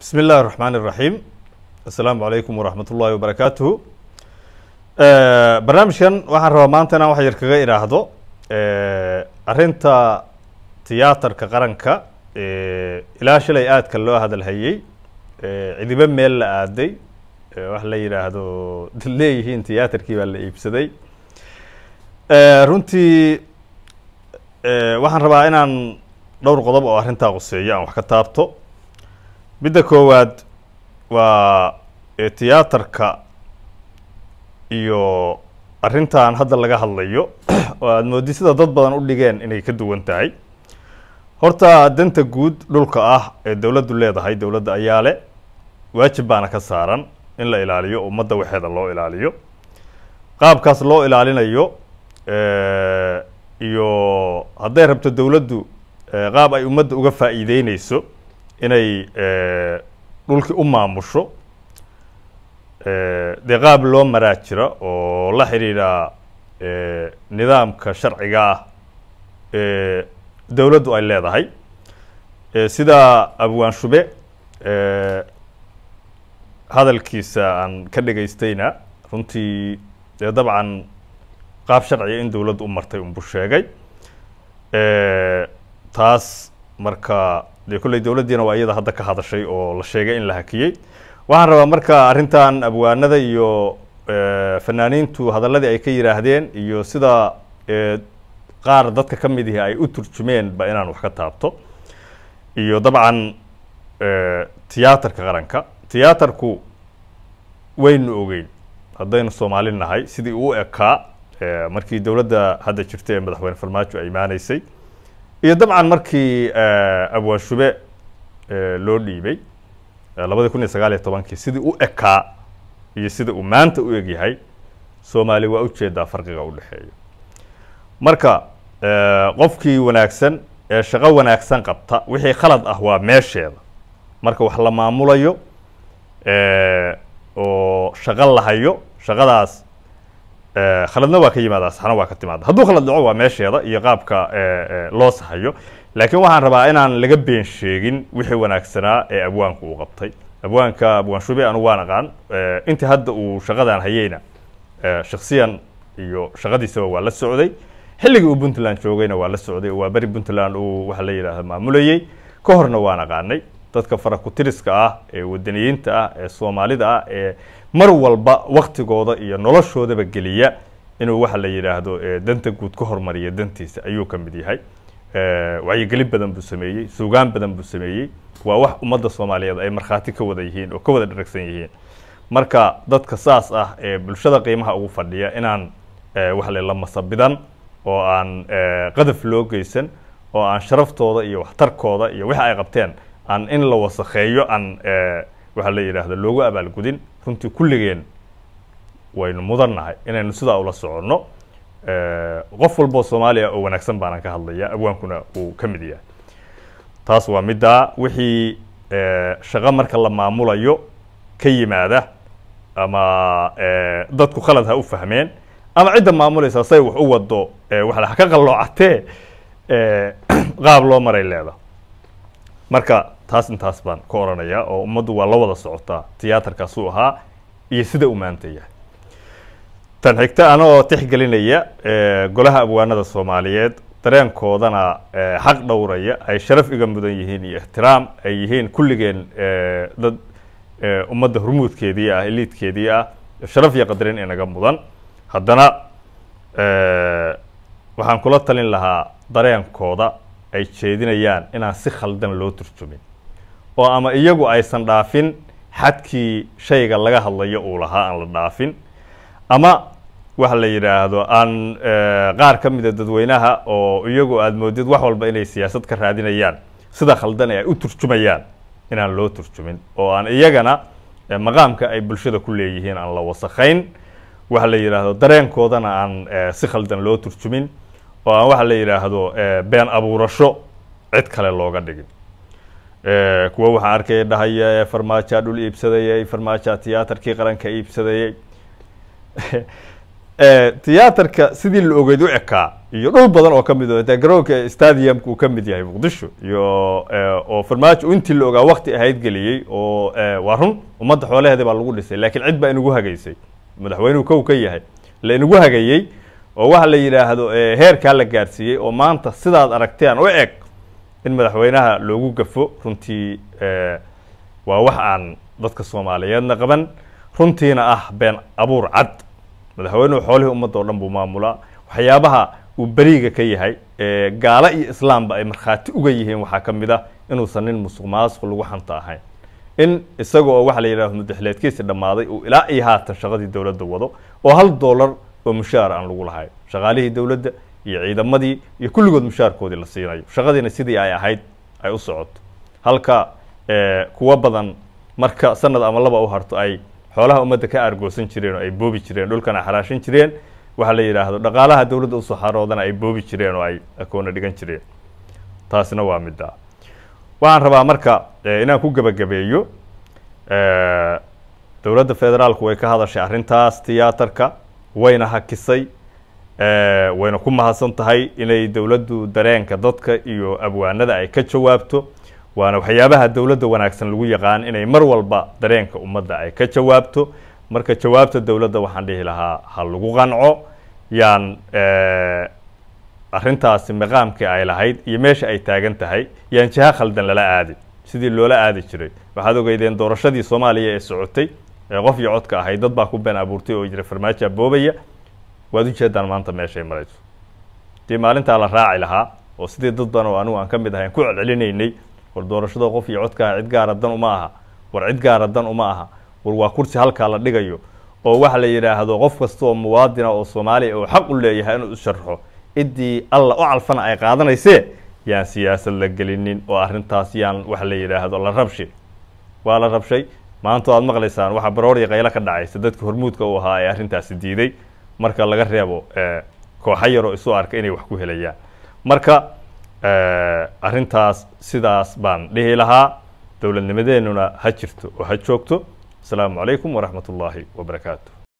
bismi illahi الraxmaan الraxiim assalaamu calaykum waraxmat ullahi wabarakaatuhu barnaamijkan waxaan rabaa maanta inaan wax yar kaga idhaahdo arrinta tiyaatarka qaranka ilaa shalay aadka loo hadalhayey cidibo meel la aaday wax la yidhaahdo dad leeyihiin tiyaatarkii baa la iibsaday runtii waxaan rabaa inaan dhowr qodob oo arrintaa quseeyo aan wax ka taabto midda koowaad waa tiyaatarka iyo arrintan hadda laga hadlayo oo aada moodi sida dad badan u dhigeen inay ka duwan tahay horta danta guud dhulka ah ee dowladdu leedahay dowladda ayaa le waajib baana ka saaran in la ilaaliyo ummadda waxeeda loo ilaaliyo qaabkaas loo ilaalinayo iyo hadday rabto dowladdu qaab ay ummadda uga faa'iideyneyso inay dhulkii u maamusho dee qaab loo maraa jira oo la xidhiidha nidaamka sharciga ah ee dowladdu ay leedahay sida abwaan shube hadalkiisa aan ka dhegaystayna runtii dee dabcan qaab sharciga in dowladdu u martay unbu sheegay taas marka dee kolley dowladdiina waa iyada hadda ka hadashay oo la sheegay in la hakiyey waxaan rabaa marka arrintan abwaanada iyo fanaaniintu hadaladii ay ka yidhaahdeen iyo sida qaar dadka ka mid ihi ay u turjumeen ba inaan wax ka taabto iyo dabcan tiyaatarka qaranka tiyaatarku waynu ogeyn haddaynu soomaali nahay sidii uu ekaa markii dowladda hadda jirta ee madaxweyne farmaajo ay imaaneysay iyo dabcan markii abwaan shube loo dhiibay labadi kun iyo sagaal iyo tobankii sidii u ekaa iyo sida uu maanta u egyahay soomaali waa ujeedaa farqiga u dhexeeya marka qofkii wanaagsan ee shaqo wanaagsan qabta wixii khalad ah waa meesheeda marka wax la maamulayo oo shaqo lahayo shaqadaas khaladna waa ka yimaada saxna waa ka timaada hadduu khalad dhaco waa meesheeda iyo qaabka loo sahayo laakiin waxaan rabaa inaan laga been sheegin wixii wanaagsanaa ee abwaanku uu qabtay abwaanka abwaan shube anu waan aqaan intii hadda uu shaqadan hayeyna shaksiyan iyo shaqadiisaba waa la socday xilligii uu puntland joogayna waa la socday waa beri puntland uu waxa la yidhaahda maamulayey ka horna waan aqaanay dadka farakutiriska ah ee wadaniyiinta ah ee soomaalida ah ee mar walba waktigooda iyo noloshoodaba geliya inuu waxa la yidhaahdo danta guud ka hormariya dantiisa ayuu ka mid yahay wacyigelin badan buu sameeyey suugaan badan buu sameeyey waa wax ummadda soomaaliyeed ay markhaati ka wada yihiin oo ka wada dharagsan yihiin marka dadka saas ah ee bulshada qiimaha ugu fadhiya inaan waxa le la masabidan oo aan qadaf loo geysan oo aan sharaftooda iyo waxtarkooda iyo wixi ay qabteen aan in la wasakheeyo aan waxa la yidhaahdo loogu abaalgudin runtii kulligeen waynu mudannahay inaynu sidaa ula soconno qof walboo soomaaliya oo wanaagsan baanaan ka hadlaya abwaankuna uu ka mid yahay taas waa middaa wixii shaqo marka la maamulayo ka yimaada ama dadku khalad ha u fahmeen ama cidda maamulaysa say wax u wado waa ha ka qalloocatee qaab loo maray leeda marka taas intaas baan ka oranaya oo ummaddu waa la wada socotaa tiyaatarkaasuu ahaa iyo sida uu maanta yahay tan xigta anagoo tixgelinaya golaha abwaanada soomaaliyeed dareenkoodana xaq dhowraya ay sharaf iga mudan yihiin iyo ixtiraam ay yihiin kulligeen dad ummadda hormuudkeedii ah eliidkeedii ah sharaf iyo qadarin inaga mudan haddana waxaan kula talin lahaa dareenkooda ay jeedinayaan inaan si khaldan loo turjumin oo ama iyagu aysan dhaafin xadkii shayga laga hadlayo uu lahaa aan la dhaafin ama waxa la yidhaahdo aan qaar ka mida dadweynaha oo iyagu aada moodid wax walba inay siyaasad ka raadinayaan sida khaldan ee ay u turjumayaan inaan loo turjumin oo aan iyagana maqaamka ay bulshada ku leeyihiin aan la wasakhayn waxa la yidhaahdo dareenkoodana aan si khaldan loo turjumin oo aan waxa la yidhaahdo been abuurasho cid kale looga dhigin kuwa waxaan arkaya dhahaya farmaajaa dhul iibsadayey farmaajaa tiyaatarkii qaranka iibsadayey tiyaatarka sidii la ogeyd u ekaa iyo dhul badan oo ka mid o de garoonka stadiumka uu ka mid yahay muqdisho iyo oo farmaajo intii la ogaa wakti ahayd geliyey oo waa run ummadda xoolaheeda baa lagu dhisay laakiin cid baa inagu hagaysay madaxweynuhu kow ka yahay la inagu hagayey oo waxa la yidhaahdo heerkaa la gaarsiiyey oo maanta sidaad aragteen u eg in madaxweynaha loogu gafo runtii waa wax aan dadka soomaaliyeedna qaban runtiina ah been abuur cad madaxweynuhu xoolihii ummadda oo dhan buu maamulaa waxyaabaha uu beriga ka yahay gaalo iyo islaamba ay markhaati uga yihiin waxaa ka mid ah inuusan nin musuq maasuq lagu xanta ahayn in isaga oo waxa la yidhahdo mudaxileedkiisi dhammaaday uu ilaa iyo haatan shaqadii dowladda wado oo hal dollar oo mushaar aan lagu lahayn shaqaalihii dowladda iyo ciidamadii iyo kulligood mushaarkoodii la siinayo shaqadiina sidii ay ahayd ay u socoto halka kuwa badan marka sanad ama laba u harto ay xoolaha ummadda ka aargoosan jireen oo ay boobi jireen dhulkana xaraashin jireen waxaa la yidhaahdo dhaqaalaha dowladda usoo xaroodana ay boobi jireen oo ay akoona dhigan jireen taasina waa midda waxaan rabaa marka inaan ku gebagabeeyo dowladda federaalku way ka hadashay arrintaas tiyaatarka wayna hakisay wayna ku mahadsan tahay inay dowladdu dareenka dadka iyo abwaanada ay ka jawaabto waana waxyaabaha dowladda wanaagsan lagu yaqaan inay mar walba dareenka ummadda ay ka jawaabto marka jawaabta dowladda waxaan dhihi lahaa ha lagu qanco yaan arrintaasi maqaamkii ay lahayd iyo meesha ay taagan tahay yaan jiha khaldan lala aadin sidii loola aadi jiray waxaad ogeydeen doorashadii soomaaliya ee socotay ee qof iyo codka ahayd dad baa ku been abuurtay oo jira farmaajo aboobaya waad ujeedaan maanta meeshay marayso dii maalintaa la raaci lahaa oo sidii dad badan oo anigu aan ka mid ahayn ku celcelinaynay war doorashada qof iyo codka ah cid gaara dan uma aha war cid gaara dan uma aha war waa kursi halkaa la dhigayo oo waxa la yidhaahdo qof kasta oo muwaadina oo soomaaliya oo xaq u leeyahay inuu isharxo ciddii alla u calfana ay qaadanaysee yaan siyaasad la gelinin oo arrintaas yaan waxa la yidhaahdo la rabshi waa la rabshay maanta o aad maqlaysaan waxaa barooriya qaylo ka dhacaysa dadka hormuudka u ahaa ee arrintaasi diiday marka laga reebo kooxo yaroo isu arka inay wax ku helayaan marka arrintaas sidaas baan dhihi lahaa dowladnimadeenuna ha jirto oo ha joogto asalaamu calaykum waraxmat ullaahi wabarakaatu